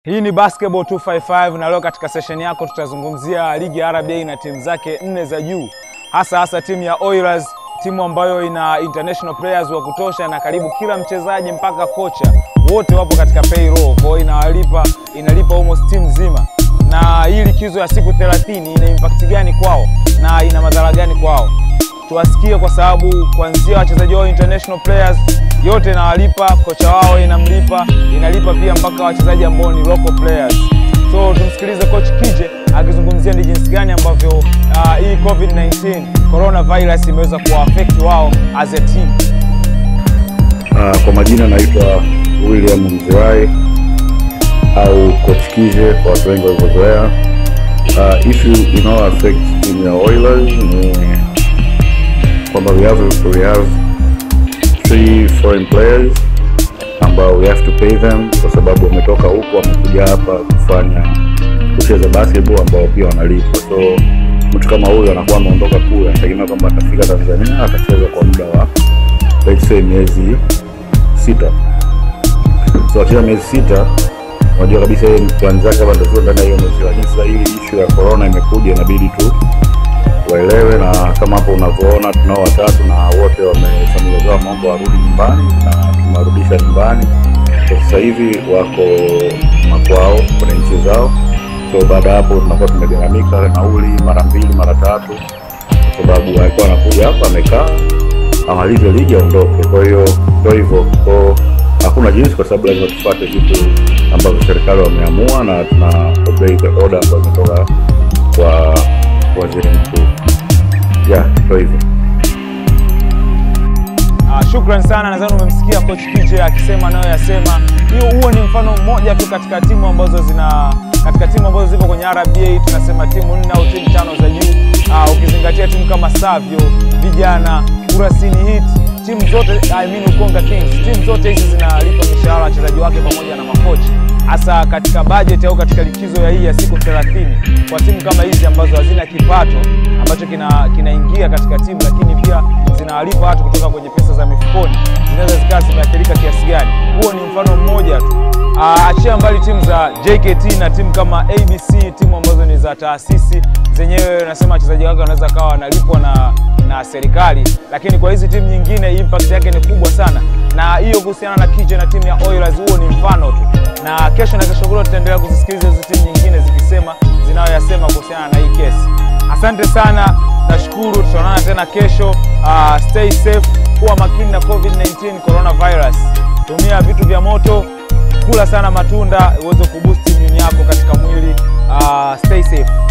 Hii ni Basketball 255 na leo katika session yako tutazungumzia ligi ya RBA na timu zake nne za juu, hasa hasa timu ya Oilers, timu ambayo ina international players wa kutosha na karibu kila mchezaji mpaka kocha wote wapo katika payroll, kwa hiyo inawalipa inalipa almost timu nzima. Na hii likizo ya siku 30 ina impact gani kwao na ina madhara gani kwao? Tuwasikie, kwa sababu kuanzia wachezaji wao international players yote inawalipa, kocha wao inamlipa, inalipa pia mpaka wachezaji ambao ni local players. So tumsikilize coach Kije akizungumzia ni jinsi gani ambavyo uh, hii COVID-19 coronavirus imeweza kuwaaffect wao as a team. Uh, kwa majina naitwa William Mzirai au coach Kije kwa watu wengi walivyozoea. Uh, issue inayo affect team ya Oilers ni kwamba we have, we have three foreign players ambao we have to pay them kwa sababu wametoka huko wamekuja hapa kufanya kucheza basketball ambao pia wanalipwa. So mtu kama huyu anakuwa ameondoka kule, anategemea kwamba atafika Tanzania atacheza kwa muda wa let's say miezi sita. So akicheza miezi sita, unajua kabisa yeye plan zake hapa ndio ndani ya hiyo miezi, lakini sasa hili issue ya corona imekuja, inabidi tu waelewe, na kama hapo unavyoona tunao watatu na wote wame familia zao wameomba warudi nyumbani na tumewarudisha nyumbani. Kwa sasa hivi wako makwao kwenye nchi zao, so baada ya hapo tunakuwa tumegharamika nauli mara mbili mara tatu, kwa sababu alikuwa anakuja hapa amekaa amalize ligi aondoke. Kwa hiyo ndio hivyo, kwa hakuna jinsi, kwa sababu lazima tufuate vitu ambavyo serikali wameamua na tuna obey the order ambayo imetoka kwa waziri mkuu. Yeah, ndio hivyo. Uh, shukran sana. Nadhani umemsikia coach Kije akisema nayo yasema. Hiyo huo ni mfano mmoja tu katika timu ambazo zina katika timu ambazo zipo kwenye RBA tunasema timu nne au timu tano za juu. Uh, ukizingatia timu kama Savio, Vijana, Kurasini Heat, timu zote I mean Ukonga Kings, timu zote hizi zinalipa mishahara wachezaji wake pamoja na makocha, hasa katika budget au katika likizo ya hii ya siku 30 kwa timu kama hizi ambazo hazina kipato ambacho kina kinaingia katika timu, lakini pia zinawalipa watu kutoka kwenye pesa za mifukoni, zinaweza zikawa zimeathirika kiasi gani. Huo ni mfano mmoja tu. Uh, achia mbali timu za JKT na timu kama ABC, timu ambazo ni za taasisi zenyewe, nasema wachezaji wake wanaweza kawa wanalipwa na na serikali, lakini kwa hizi timu nyingine impact yake ni kubwa sana, na hiyo kuhusiana na Kije na timu ya Oilers, huo ni mfano tu, na kesho na kesho kutwa tutaendelea kuzisikiliza hizo timu nyingine zikisema zinayoyasema kuhusiana na hii kesi. Asante sana, nashukuru, tutaonana tena kesho. Uh, stay safe, kuwa makini na COVID-19 coronavirus, tumia vitu vya moto, kula sana matunda uweze kuboost immune yako katika mwili. Uh, stay safe.